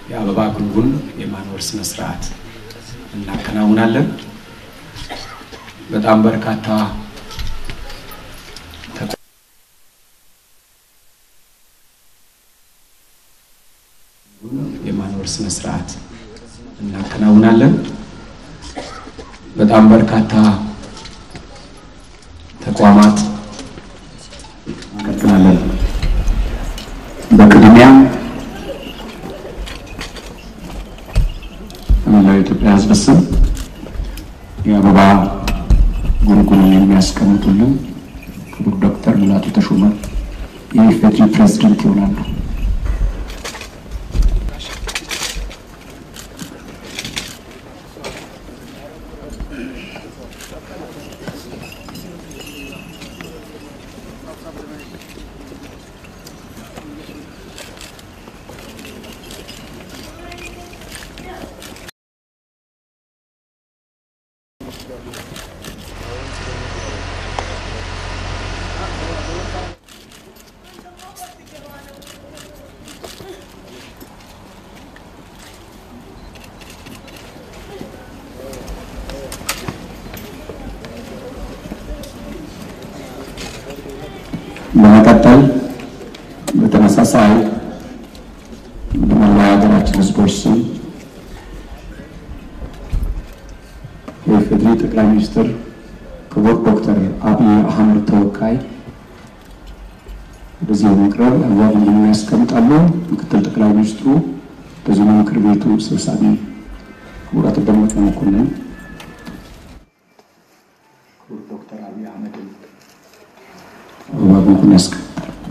የአበባ ጉንጉን የማኖር ስነ ስርዓት እናከናውናለን። በጣም በርካታ የማኖር ስነ ስርዓት እናከናውናለን። በጣም በርካታ ተቋማት እንቀጥላለን። በቅድሚያ በመላው የኢትዮጵያ ሕዝብ ስም የአበባ ጉንጉንን የሚያስቀምጡልን ክቡር ዶክተር ሙላቱ ተሾመ የኢፌዴሪ ፕሬዝደንት ይሆናሉ። በመቀጠል በተመሳሳይ በመላው ሀገራችን ህዝቦች ስም የኢፌዴሪ ጠቅላይ ሚኒስትር ክቡር ዶክተር አብይ አህመድ ተወካይ ወደዚህ በመቅረብ አዋጅ የሚያስቀምጣሉ። ምክትል ጠቅላይ ሚኒስትሩ በዚሁ ምክር ቤቱ ሰብሳቢ ክቡር አቶ ደመቀ መኮንን ክቡር ዶክተር አብይ አህመድን አበባ ጉንጉን ያስቀምጣል።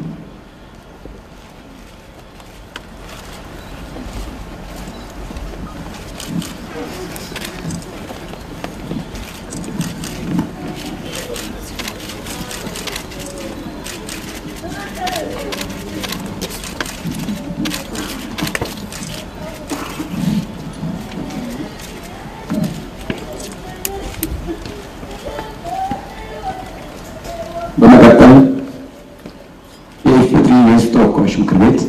በመቀጠል የኢፌዴሪ የሕዝብ ተወካዮች ምክር ቤት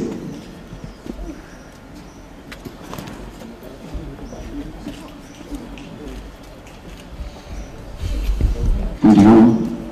እንዲሁም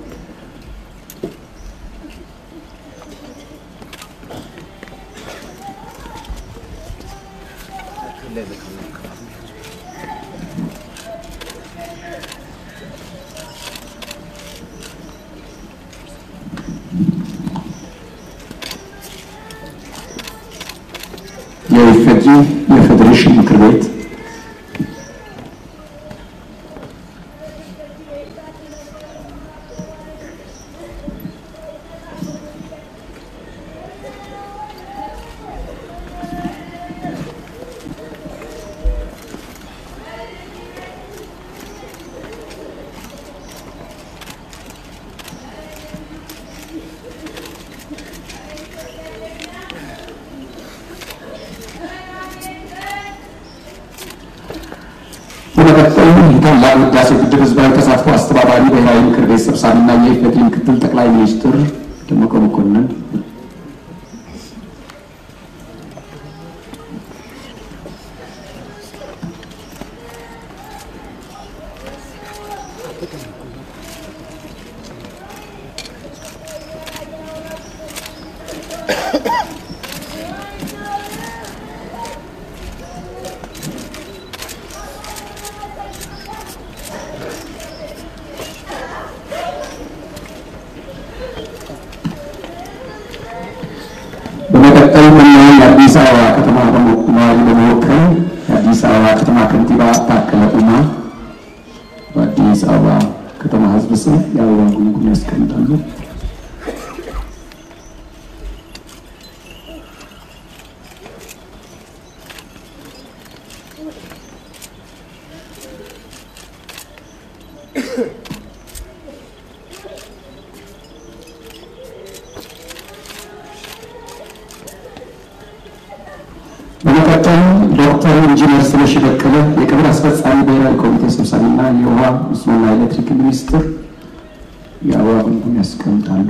የኢፌዴሪ የፌዴሬሽን ምክር ቤት በመቀጠል የታላቁ ህዳሴ ግድብ ህዝባዊ ተሳትፎ አስተባባሪ ብሔራዊ ምክር ቤት ሰብሳቢና የኢፌዴሪ ምክትል ጠቅላይ ሚኒስትር ደመቀ መኮንን በመቀጠል መላው የአዲስ አበባ ከተማ ነዋሪ በመወከል የአዲስ አበባ ከተማ ከንቲባ ታከለ ኡማ በአዲስ አበባ ከተማ ህዝብ ስም የአበባ ጉንጉን ያስቀምጣሉ። በመቀጠል ዶክተር ኢንጂነር ስለሺ በቀለ የክብር አስፈጻሚ ብሔራዊ ኮሚቴ ሰብሳቢና የውሃ መስኖና ኤሌክትሪክ ሚኒስትር የአበባ ጉንጉን ያስቀምጣሉ።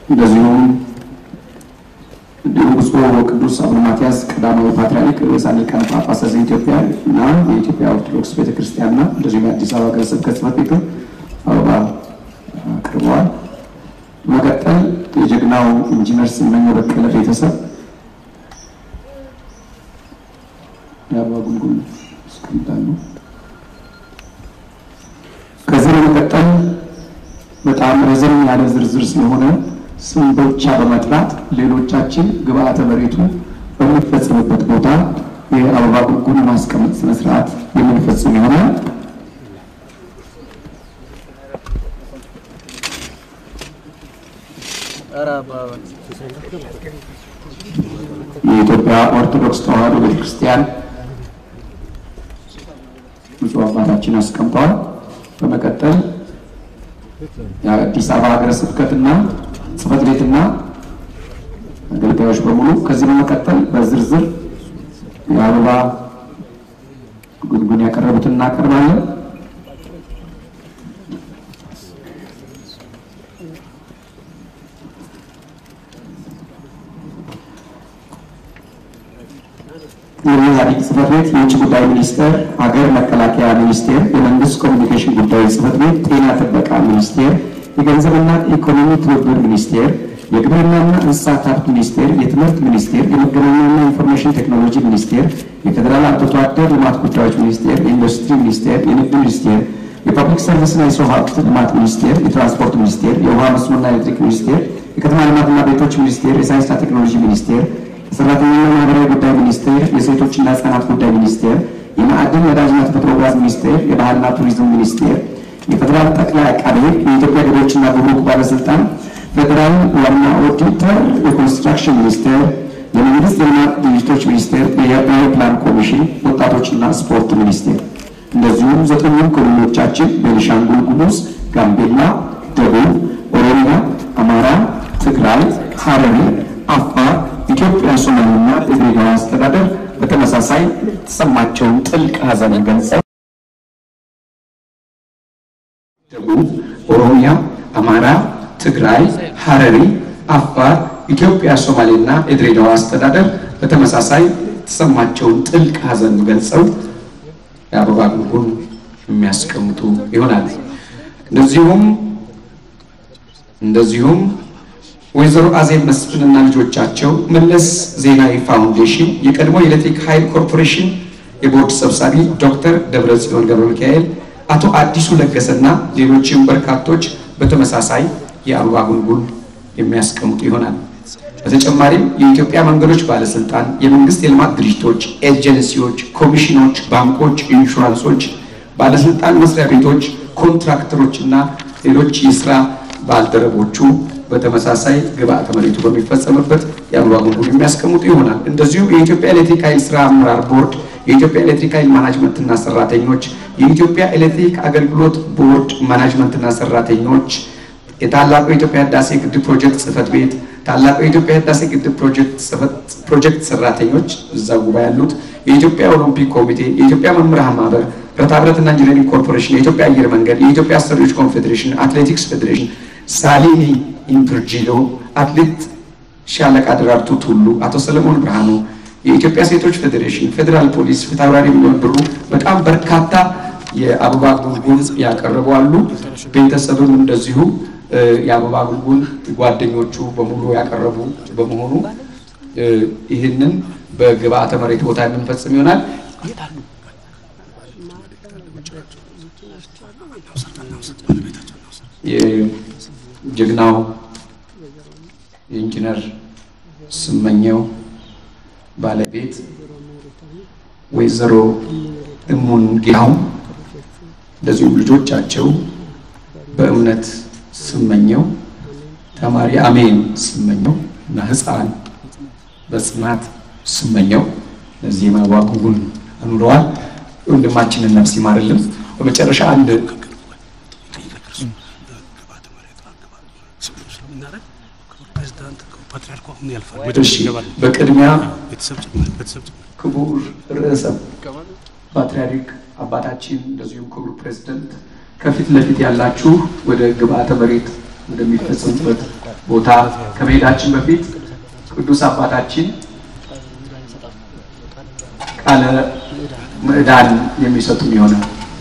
እንደዚሁም እንዲሁም ብፁዕ ወቅዱስ አቡነ ማትያስ ቀዳማዊ ፓትርያርክ ርዕሰ ሊቃነ ጳጳሳት ዘኢትዮጵያ እና የኢትዮጵያ ኦርቶዶክስ ቤተክርስቲያንና እንደዚሁም የአዲስ አበባ ሀገረ ስብከት ጽሕፈት ቤት አበባ አቅርበዋል። በመቀጠል የጀግናው ኢንጂነር ስመኘው በቀለ ቤተሰብ የአበባ ጉንጉን ያስቀምጣሉ። ከዚህ በመቀጠል በጣም ረዘም ያለ ዝርዝር ስለሆነ ስም ብቻ በመጥራት ሌሎቻችን ግብአተ መሬቱ በሚፈጽምበት ቦታ የአበባ ጉንጉን ማስቀመጥ ስነስርዓት የምንፈጽም ይሆናል። የኢትዮጵያ ኦርቶዶክስ ተዋሕዶ ቤተክርስቲያን ብፁዕ አባታችን አስቀምጠዋል። በመቀጠል የአዲስ አበባ ሀገረ ስብከትና ጽሕፈት ቤትና አገልጋዮች በሙሉ ከዚህ በመቀጠል በዝርዝር የአበባ ጉንጉን ያቀረቡትን እናቀርባለን። የኢህአዴግ ጽሕፈት ቤት፣ የውጭ ጉዳይ ሚኒስቴር፣ ሀገር መከላከያ ሚኒስቴር፣ የመንግስት ኮሚኒኬሽን ጉዳዮች ጽሕፈት ቤት፣ ጤና ጥበቃ ሚኒስቴር፣ የገንዘብና ኢኮኖሚ ትብብር ሚኒስቴር፣ የግብርናና እንስሳት ሀብት ሚኒስቴር፣ የትምህርት ሚኒስቴር፣ የመገናኛና ኢንፎርሜሽን ቴክኖሎጂ ሚኒስቴር፣ የፌዴራል አርብቶ አደር ልማት ጉዳዮች ሚኒስቴር፣ የኢንዱስትሪ ሚኒስቴር፣ የንግድ ሚኒስቴር፣ የፐብሊክ ሰርቪስና የሰው ሀብት ልማት ሚኒስቴር፣ የትራንስፖርት ሚኒስቴር፣ የውሃ መስኖና ኤሌክትሪክ ሚኒስቴር፣ የከተማ ልማትና ቤቶች ሚኒስቴር፣ የሳይንስና ቴክኖሎጂ ሚኒስቴር የሰራተኛና ማህበራዊ ጉዳይ ሚኒስቴር፣ የሴቶችና ህጻናት ጉዳይ ሚኒስቴር፣ የማዕድን ነዳጅና ተፈጥሮ ጋዝ ሚኒስቴር፣ የባህልና ቱሪዝም ሚኒስቴር፣ የፌዴራል ጠቅላይ አቃቤ ሕግ፣ የኢትዮጵያ ገቢዎችና ጉምሩክ ባለስልጣን፣ ፌዴራል ዋና ኦዲተር፣ የኮንስትራክሽን ሚኒስቴር፣ የመንግስት የልማት ድርጅቶች ሚኒስቴር፣ የብሔራዊ ፕላን ኮሚሽን፣ ወጣቶችና ስፖርት ሚኒስቴር እንደዚሁም ዘጠኙም ክልሎቻችን ቤኒሻንጉል ጉሙዝ፣ ጋምቤላ፣ ደቡብ፣ ኦሮሚያ፣ አማራ፣ ትግራይ፣ ሐረሪ፣ አፋር ኢትዮጵያ ሶማሌና የድሬዳዋ አስተዳደር በተመሳሳይ የተሰማቸውን ጥልቅ ሐዘን ገልጸው ደቡብ፣ ኦሮሚያ፣ አማራ፣ ትግራይ፣ ሐረሪ፣ አፋር፣ ኢትዮጵያ ሶማሌና የድሬዳዋ አስተዳደር በተመሳሳይ የተሰማቸውን ጥልቅ ሐዘን ገልጸው የአበባ ጉንጉን የሚያስቀምጡ ይሆናል። እንደዚሁም እንደዚሁም ወይዘሮ አዜብ መስፍንና ልጆቻቸው መለስ ዜናዊ ፋውንዴሽን የቀድሞ የኤሌክትሪክ ኃይል ኮርፖሬሽን የቦርድ ሰብሳቢ ዶክተር ደብረጽዮን ገብረ ሚካኤል፣ አቶ አዲሱ ለገሰና ሌሎችም በርካቶች በተመሳሳይ የአበባ ጉንጉን የሚያስቀምጡ ይሆናል። በተጨማሪም የኢትዮጵያ መንገዶች ባለስልጣን፣ የመንግስት የልማት ድርጅቶች፣ ኤጀንሲዎች፣ ኮሚሽኖች፣ ባንኮች፣ ኢንሹራንሶች፣ ባለስልጣን መስሪያ ቤቶች፣ ኮንትራክተሮች እና ሌሎች የስራ ባልደረቦቹ በተመሳሳይ ግብአተ መሬቱ በሚፈጸምበት የአበባ ጉንጉን የሚያስቀምጡ ይሆናል። እንደዚሁም የኢትዮጵያ ኤሌክትሪክ ኃይል ስራ አመራር ቦርድ፣ የኢትዮጵያ ኤሌክትሪክ ኃይል ማናጅመንትና ሰራተኞች፣ የኢትዮጵያ ኤሌክትሪክ አገልግሎት ቦርድ ማናጅመንትና ሰራተኞች፣ የታላቁ የኢትዮጵያ ህዳሴ ግድብ ፕሮጀክት ጽህፈት ቤት፣ ታላቁ የኢትዮጵያ ህዳሴ ግድብ ፕሮጀክት ሰራተኞች እዛ ጉባኤ ያሉት፣ የኢትዮጵያ ኦሎምፒክ ኮሚቴ፣ የኢትዮጵያ መምህራን ማህበር፣ ብረታ ብረትና ኢንጂነሪንግ ኮርፖሬሽን፣ የኢትዮጵያ አየር መንገድ፣ የኢትዮጵያ አሰሪዎች ኮንፌዴሬሽን፣ አትሌቲክስ ፌዴሬሽን ሳሊኒ ኢምፕርጂሎ፣ አትሌት ሻለቃ ደራርቱ ቱሉ፣ አቶ ሰለሞን ብርሃኑ፣ የኢትዮጵያ ሴቶች ፌዴሬሽን፣ ፌዴራል ፖሊስ፣ ፊታውራሪ ሚሊዮን ብሩ በጣም በርካታ የአበባ ጉንጉን ያቀረቡ አሉ። ቤተሰብም እንደዚሁ የአበባ ጉንጉን ጓደኞቹ በሙሉ ያቀረቡ በመሆኑ ይህንን በግብአተ መሬት ቦታ የምንፈጽም ይሆናል። የጀግናው የኢንጂነር ስመኘው ባለቤት ወይዘሮ እሙን ጌታው እንደዚሁም ልጆቻቸው በእምነት ስመኘው፣ ተማሪ አሜን ስመኘው እና ሕፃን በጽናት ስመኘው እነዚህ የአበባ ጉንጉን አኑረዋል። ወንድማችንን ነፍስ ይማርልን። በመጨረሻ አንድ በቅድሚያ ክቡር ርዕሰ ፓትርያርክ አባታችን እንደዚሁም ክቡር ፕሬዝደንት ከፊት ለፊት ያላችሁ ወደ ግብአተ መሬት ወደሚፈጸሙበት ቦታ ከመሄዳችን በፊት ቅዱስ አባታችን ቃለ ምዕዳን የሚሰጡን ይሆናል።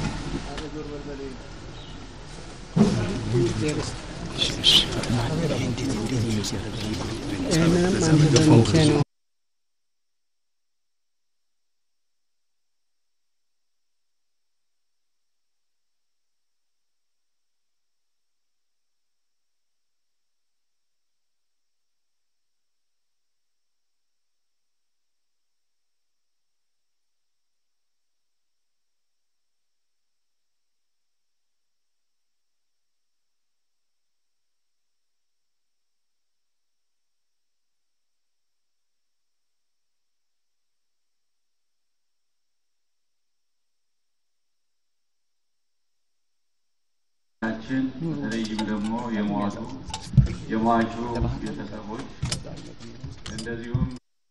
ችን በተለይም ደግሞ የሟቹ የሟቹ ቤተሰቦች እንደዚሁም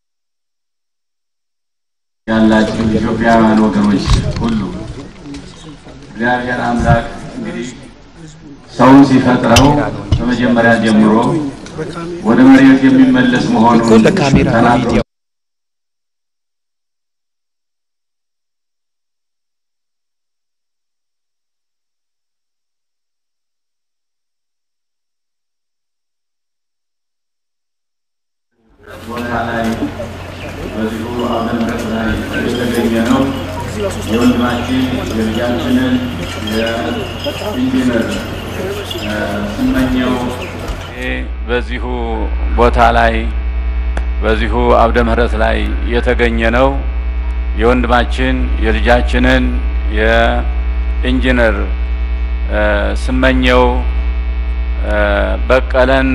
ያላችሁ ኢትዮጵያውያን ወገኖች ሁሉ እግዚአብሔር አምላክ እንግዲህ ሰውን ሲፈጥረው ከመጀመሪያ ጀምሮ ወደ መሬት የሚመለስ መሆኑን ተናግሮ ቦታ ላይ በዚሁ አመልከት ላይ የተገኘ ነው። የወንድማችን የልጃችንን የኢንጂነር ስመኘው በዚሁ ቦታ ላይ በዚሁ አብደ ምሕረት ላይ የተገኘ ነው። የወንድማችን የልጃችንን የኢንጂነር ስመኘው በቀለን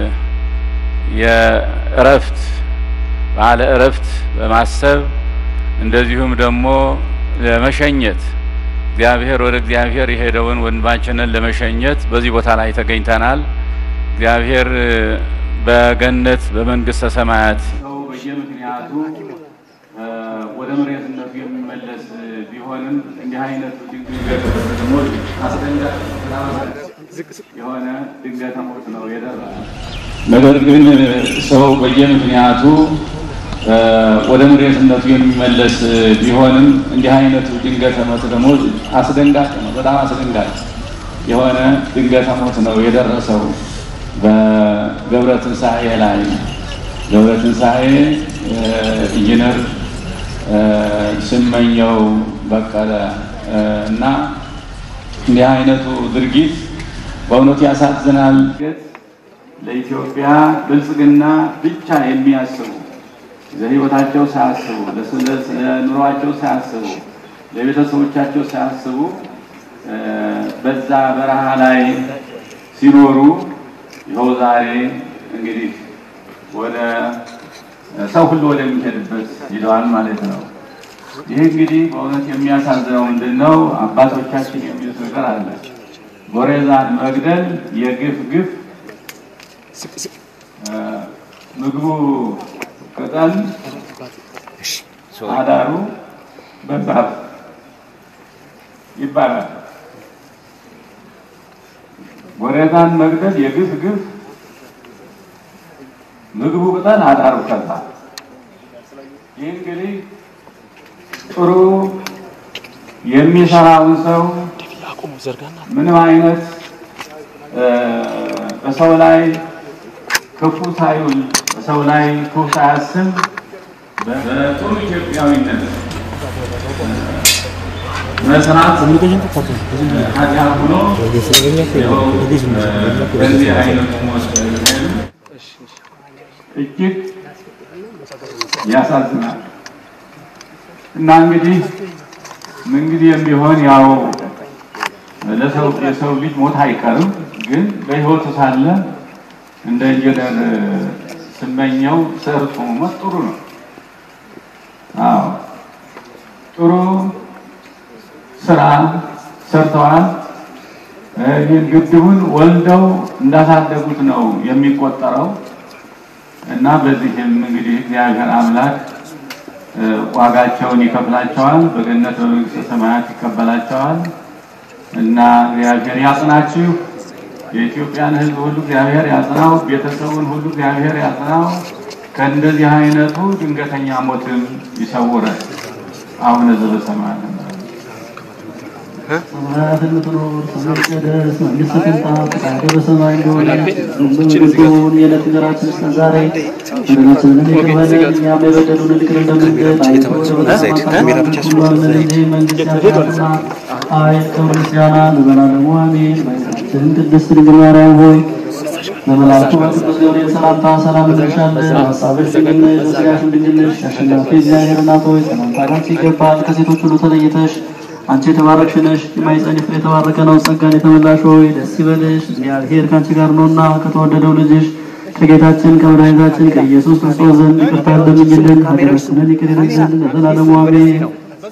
የእረፍት በዓለ እረፍት በማሰብ እንደዚሁም ደግሞ ለመሸኘት እግዚአብሔር ወደ እግዚአብሔር የሄደውን ወንድማችንን ለመሸኘት በዚህ ቦታ ላይ ተገኝተናል። እግዚአብሔር በገነት በመንግስተ ሰማያት ሰው በየምክንያቱ ወደ መሬትነቱ የሚመለስ ቢሆንም እንዲህ አይነቱ ድንገት ደግሞ አስደንጋጭ የሆነ ድንገተ ሞት ነው የደረሰ። ነገር ግን ሰው በየምክንያቱ ወደ መሬትነቱ የሚመለስ ቢሆንም እንዲህ አይነቱ ድንገተ ሞት ደግሞ አስደንጋጭ ነው። በጣም አስደንጋጭ የሆነ ድንገተ ሞት ነው የደረሰው በገብረ ትንሣኤ ላይ ገብረ ትንሣኤ ኢንጂነር ስመኘው በቀለ እና እንዲህ አይነቱ ድርጊት በእውነቱ ያሳዝናል። ለኢትዮጵያ ብልጽግና ብቻ የሚያስቡ ለሕይወታቸው ሳያስቡ፣ ለኑሯቸው ሳያስቡ፣ ለቤተሰቦቻቸው ሳያስቡ በዛ በረሃ ላይ ሲኖሩ ይኸው ዛሬ እንግዲህ ወደ ሰው ሁሉ ወደሚሄድበት ሂደዋል ማለት ነው። ይህ እንግዲህ በእውነት የሚያሳዝነው ምንድን ነው? አባቶቻችን የሚሉት ነገር አለ። ጎሬዛን መግደል የግፍ ግፍ ምግቡ ቅጠል አዳሩ በዛፍ ይባላል። ጎሬዛን መግደል የግፍ ግፍ ምግቡ ቅጠል አዳሩ ከዛ። ይህ እንግዲህ ጥሩ የሚሰራውን ሰው ምንም አይነት በሰው ላይ ክፉ ሳይውል በሰው ላይ ክፉ ሳያስብ በጥሩ ኢትዮጵያዊነት መስራት ኃጢአት ሆኖ በዚህ አይነት ሞት እጅግ ያሳዝናል። እና እንግዲህ ምንጊዜም ቢሆን ያው ለሰው የሰው ልጅ ሞት አይቀርም። ግን በሕይወቱ ሳለ እንደ ኢንጂነር ስመኘው ሰርቶ መሞት ጥሩ ነው። አዎ ጥሩ ስራ ሰርተዋል። ይህን ግድቡን ወልደው እንዳሳደጉት ነው የሚቆጠረው እና በዚህም እንግዲህ እግዚአብሔር አምላክ ዋጋቸውን ይከፍላቸዋል፣ በገነት በመንግስተ ሰማያት ይቀበላቸዋል እና እግዚአብሔር ያጽናችሁ፣ የኢትዮጵያን ሕዝብ ሁሉ እግዚአብሔር ያጽናው። ቤተሰቡን ሁሉ እግዚአብሔር ያጽናው። ከእንደዚህ አይነቱ ድንገተኛ ሞትም ይሰውረን። አቡነ ዘበሰማያት ሰማያት የምትኖር ስምህ ይቀደስ፣ መንግስትህ ትምጣ፣ ፈቃድህ በሰማይ እንደሆነች በምድር ትሁን። የዕለት እንጀራችንን ስጠን ዛሬ፣ በደላችንን ይቅር በለን እኛም የበደሉንን ይቅር እንደምንል። አቤቱ ወደ ፈተና አታግባን፣ ሁሉ አለን እንጂ መንግስት ያንተ ናትና፣ ኃይል፣ ክብር፣ ምስጋና ለዘላለሙ አሜን። እመቤታችን ቅድስት ድንግል ማርያም ሆይ በመልአኩ በቅዱስ ገብርኤል ሰላምታ ሰላም እንልሻለን። በሐሳብሽ ድንግል ነሽ፣ በሥጋሽም ድንግል ነሽ። አሸናፊ እግዚአብሔር እናት ሆይ ሰላምታ ላንቺ ይገባል። ከሴቶች ሁሉ ተለይተሽ አንቺ የተባረክሽ ነሽ፣ የማኅፀንሽ ፍሬ የተባረከ ነው። ጸጋን የተመላሽ ሆይ ደስ ይበልሽ፣ እግዚአብሔር ከአንቺ ጋር ነውና ከተወደደው ልጅሽ ከጌታችን ከመድኃኒታችን ከኢየሱስ ክርስቶስ ዘንድ ይቅርታ እንደምኝልን ኃጢአታችንን ይቅር ይለን ዘንድ ለዘላለሙ አሜን።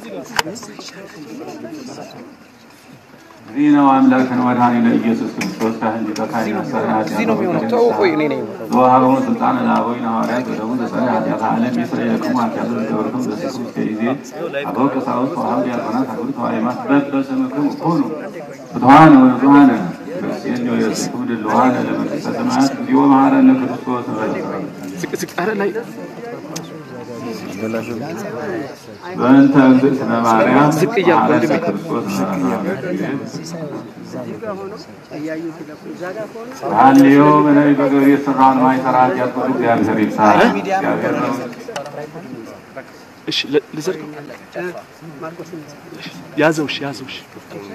ዚህ ነው አምላክን መድኃኒነ ኢየሱስ ክርስቶስ ካህን ሊቀ ካህናት ሰማያት ዘወሀበሙ ስልጣነ ለአበዊነ ሐዋርያት ወደሙ ዘጸንዐ ኃጢአተ ዓለም ይስረየክሙ ኃጢአተ ዘገበርክሙ በስሱ እስከ ጊዜ አበው ቀሳውስት ወአኀው ዲያቆናት አበው ተዋሕማት በበስምክሙ ኩኑ ፍትሐነ ወንጹሐነ ክርስቲያን ወየስክሙ ድልዋነ ለመንግሥተ ሰማያት እግዚኦ መሐረነ ክርስቶስ በእንተ እግዝእትነ ማርያም መሐረነ ክርስቶስ ሀሌዮ በነቢይ በገብርኤል የሠራውን ማይሠራ ኃጢአት ሁሉ እግዚአብሔር ይፍታ። እግዚአብሔር ነው። እሺ ል- ልዘርግ ያዘው እሺ ያዘው እሺ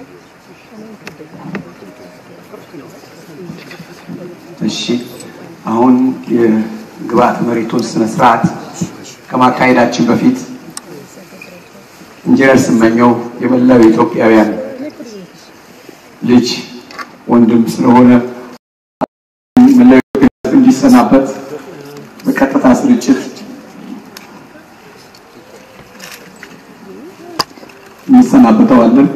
እሺ አሁን የግብአተ መሬቱን ስነ ስርዓት ከማካሄዳችን በፊት ኢንጂነር ስመኘው የመላው ኢትዮጵያውያን ልጅ ወንድም ስለሆነ መላው ኢትዮጵያ ሕዝብ እንዲሰናበት በቀጥታ ስርጭት እንሰናበተዋለን።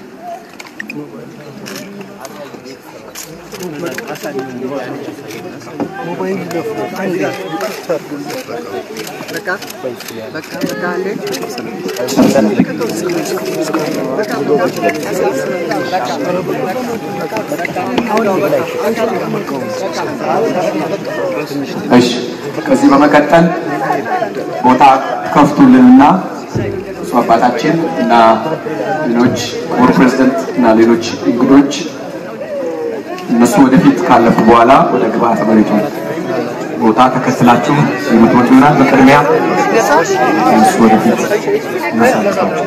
እሺ ከዚህ በመቀጠል ቦታ ከፍቱልንና እሱ አባታችን እና ሌሎች ክቡር ፕሬዝደንት እና ሌሎች እንግዶች እነሱ ወደፊት ካለፉ በኋላ ወደ ግብአተ መሬቱ ቦታ ተከትላችሁ የምትወጡ ይሆናል። በቅድሚያ እነሱ ወደፊት እናሳልፋቸው።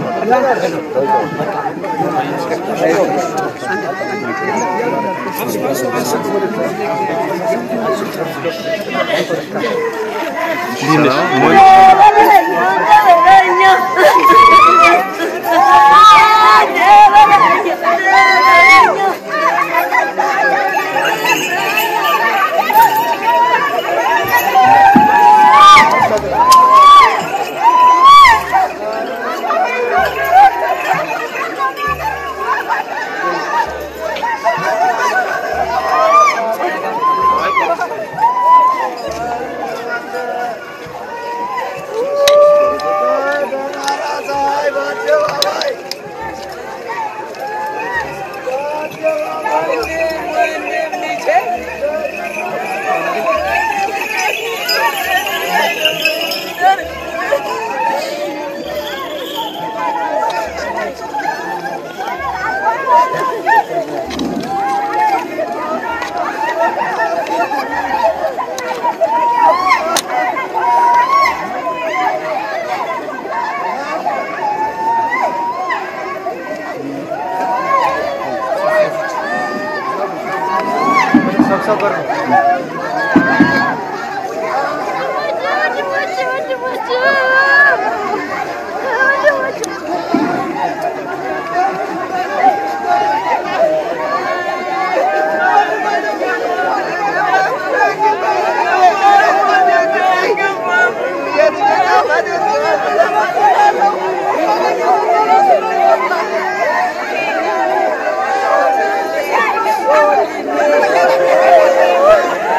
Thank you.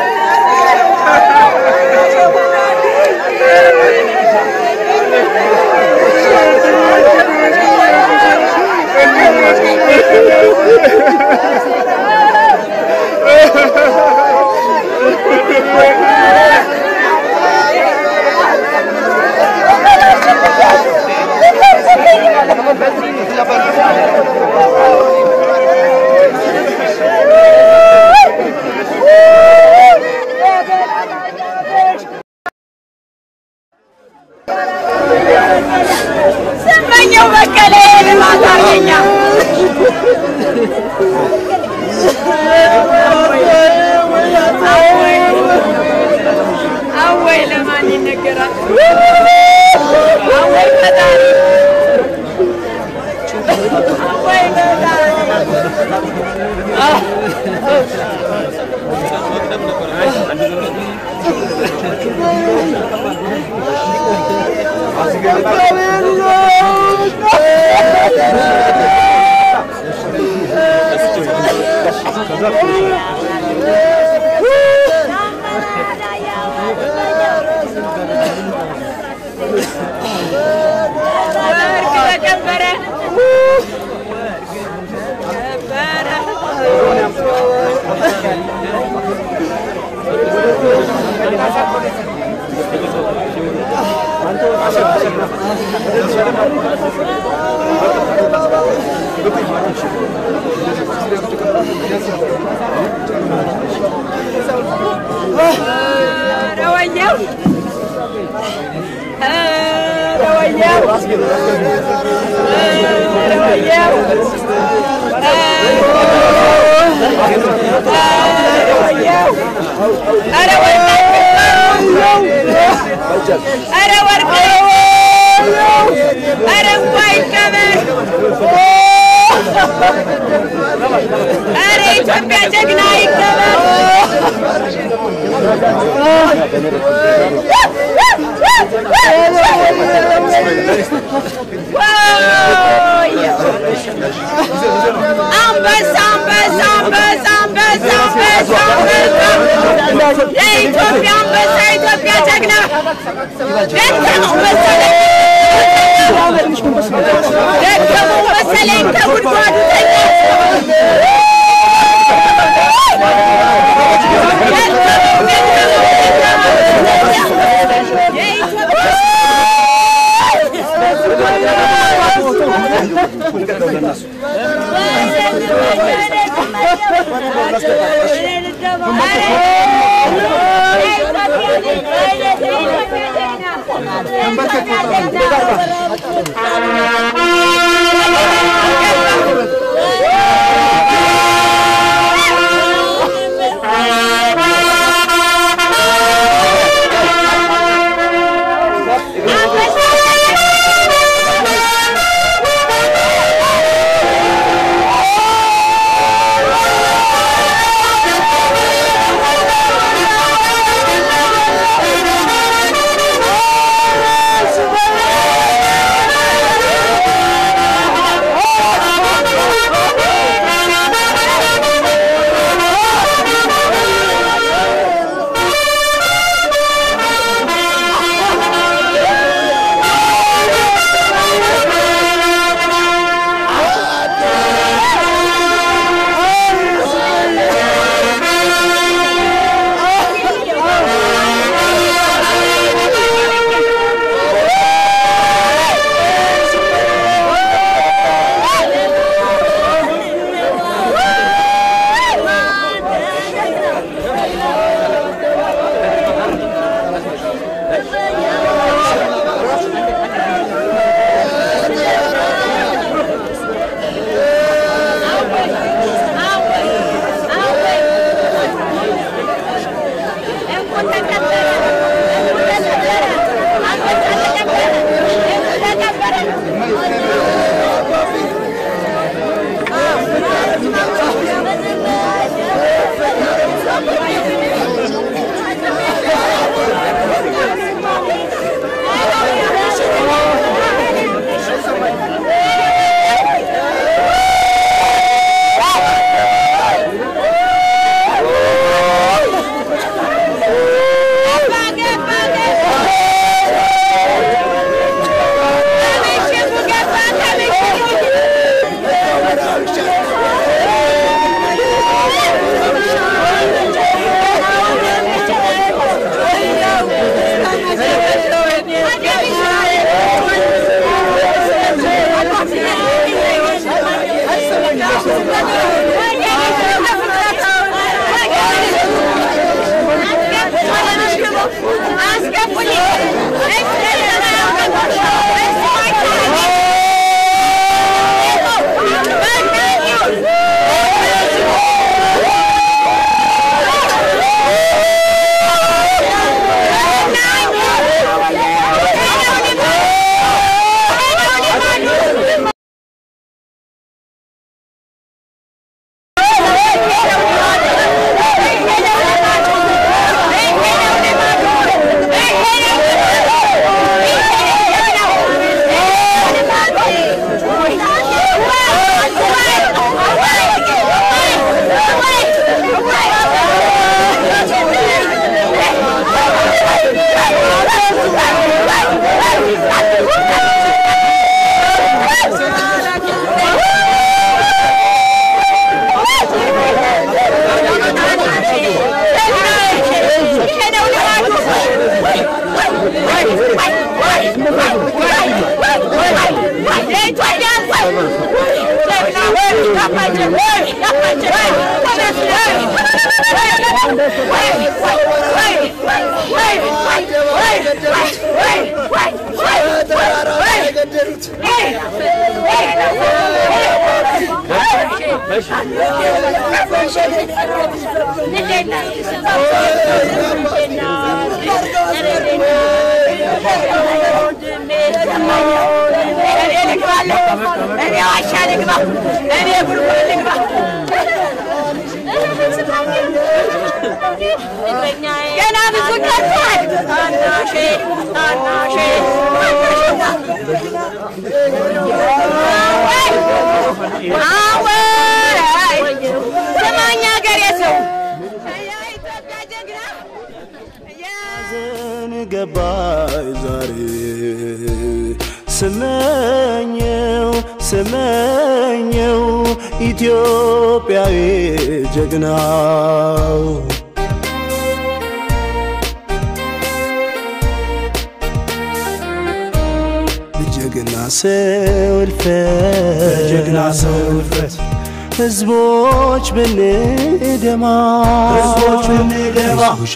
ኧረ ወርቅ ኧረ እንኳ ይከበር ኧረ ኢትዮጵያ ጀግና ይከበር አንበሳ አንበሳ አንበሳ አንበሳ አንበሳ አንበሳ የኢትዮጵያ አንበሳ የኢትዮጵያ ጀግና ደከመው መሰለኝ ደከመው መሰለኝ ከጉድጓዱ ተኛ ደከመው ደከመው የኢትዮጵያ Thank እኔ ዋሻ ልግባ፣ እኔ ጉድጓድ ልግባ። ገና ብዙ ቀርቷል። ታናሼ ታናሼ አወይ ስማኝ ሀገሬ ሰው የኢትዮጵያ ጀግና ሐዘን ገባይ ዛሬ ስመኘው ስመኘው ኢትዮጵያዊ ጀግናው ጀግና ሰው እልፈት ጀግና ሰው እልፈት ህዝቦች ብንደማ ህዝቦች ብንደማ አይዞሽ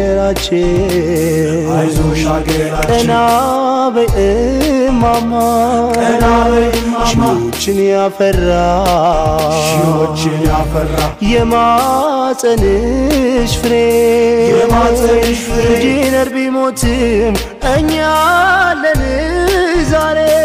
ሀገራችን አይዞሽ ሀገራችን ቀና በይ እማማ ቀና በይ እማማ ሺዎችን ያፈራ ሺዎችን ያፈራ የማፀንሽ ፍሬ የማፀንሽ ፍሬ ኢንጂነር ቢሞትም እኛ አለን ዛሬ